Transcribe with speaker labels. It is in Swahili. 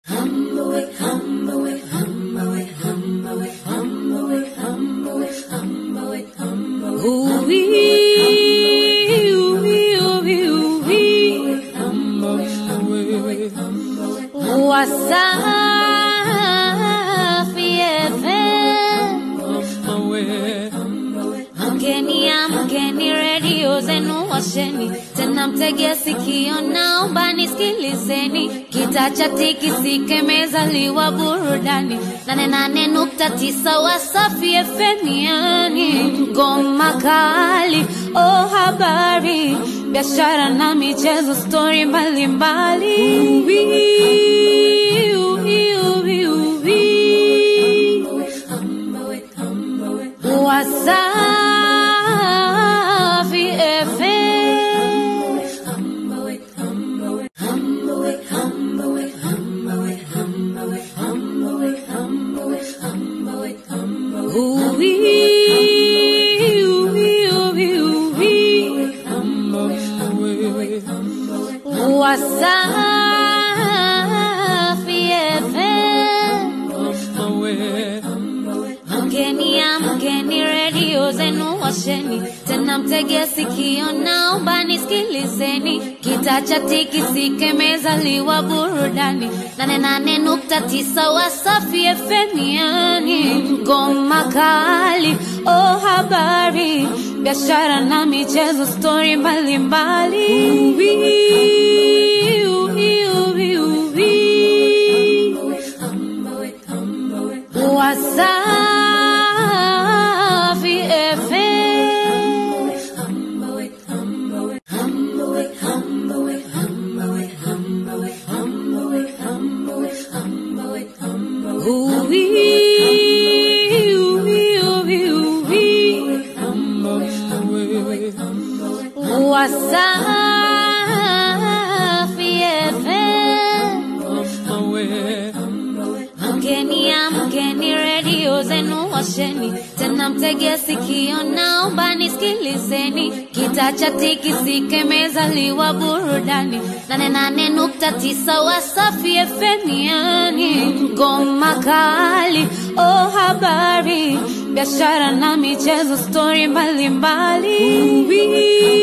Speaker 1: Wasafi FM. Mgeni ya mgeni, redio zenu washeni, tena mtegea sikio, naomba nisikilizeni. Kita cha tikisike, mezaliwa burudani, nane nane nukta tisa Wasafi FM, yani ngoma kali, oh habari, biashara na michezo, stori mbalimbali. Uwi, uwi, uwi, uwi. Wasafi FM. Uwi, uwi, uwi, uwi. Wasafi FM. Mgeni ya mgeni, redio zenu washeni, tena mtegea sikio, naomba nisikilizeni. Kita cha tikisike, mezaliwa burudani, nane nane nukta tisa Wasafi FM, yani ngoma kali, oh habari, biashara na michezo, stori mbalimbali. Uwi, uwi, uwi, uwi. Wasafi FM. Uwi, uwi, uwi, uwi. Wasafi FM. Mgeni ya mgeni, redio zenu washeni, tena mtegea sikio, naomba nisikilizeni. Kita cha tikisike, mezaliwa burudani, nane nane nukta tisa Wasafi FM, yani ngoma kali, oh habari, biashara na michezo, stori mbalimbali. Uwi,